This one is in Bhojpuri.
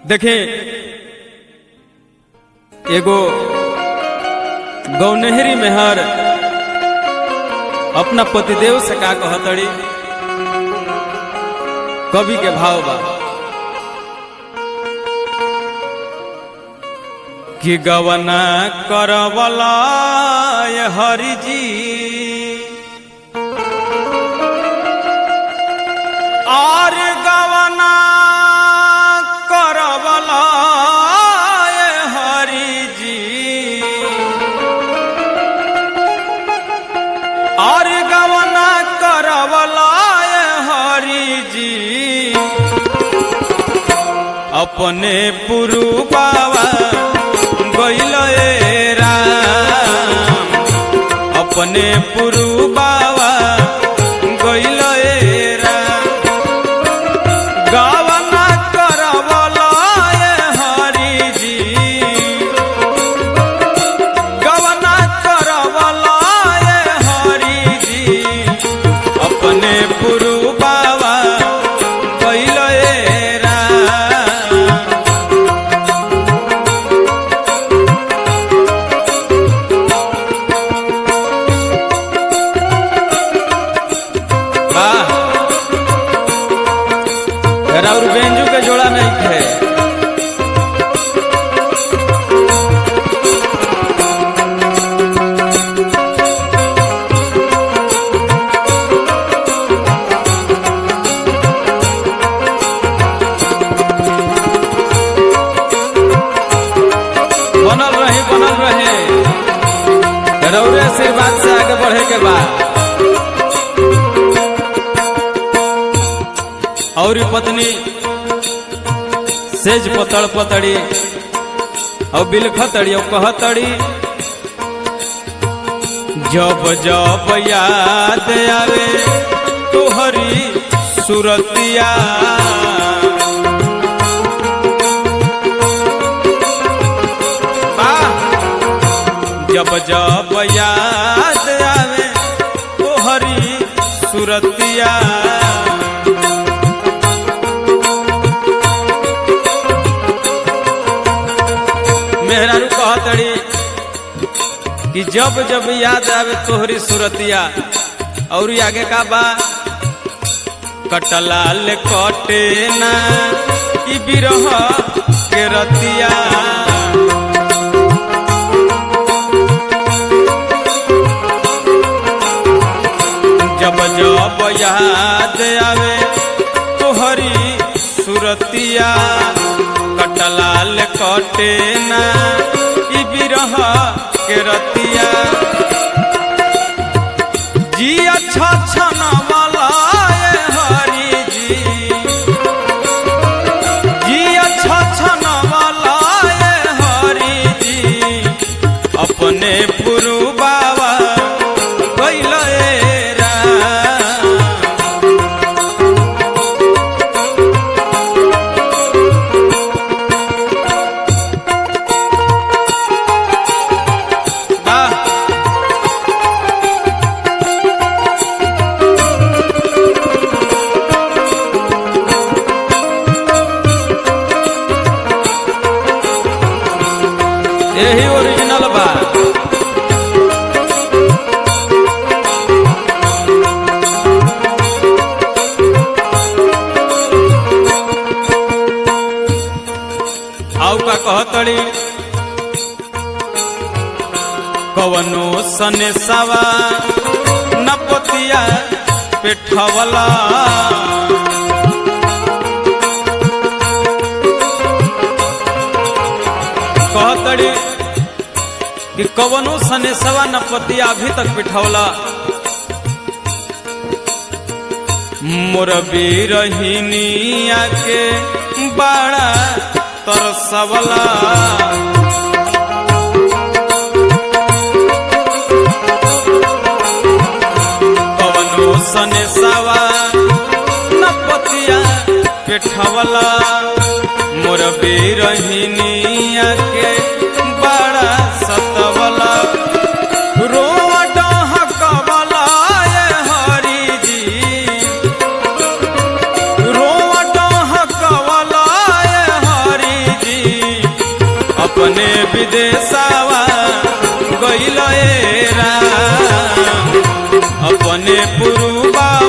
देखें एगो गौनहरी मेहर अपना पतिदेव से का कहतड़ी कवि के भाव बा कि गवना करवला ये हरि जी और गवना करवला ये हरि जी और गवना करवला ये हरि जी अपने पुरु बाबा गइल ए राम अपने पुरु बाबा गइल ए राम गावना करवला ए हरि जी गवना करवला ए हरि जी अपने पुरु बाबा गइल ए राम वाह और बेंजू के जोड़ा नहीं थे बनल रहे बनल रहे रौरे आशीर्वाद से आगे बढ़े के बाद और ई पत्नी सेज पतड़ पतड़ी और बिलखतड़ी और कहतड़ी जब जब याद आवे तोहरी सुरतिया आह! जब जब याद आवे तोहरी सुरतिया मेहरारू कहतड़ी कि जब जब याद आवे तोहरी सुरतिया और आगे का बा कटलाल कटे ना ई बिरह के रतिया जब जब याद आवे तोहरी सुरतिया कटलाल कटे ना ई बिरह के रतिया जी अच्छा छन वाला ये हरि जी जी अच्छा छन वाला ये हरि जी अपने पुरु बाबा कैल राम वाह यही ओरिजिनल बा आउ का कहतड़ी कवनो सने सवा नपतिया पेठवला कहतड़ी कि कवनो सने सवा नपतिया अभी तक पिठौला मोर बीरहिनिया के बड़ा तरसवला कवनो सने सवा नपतिया पेठवला मोर बीरहिनिया के बड़ा सतवला रोवा डहकवला ये हरि जी रोवा डहकवला ये हरि पुरुबा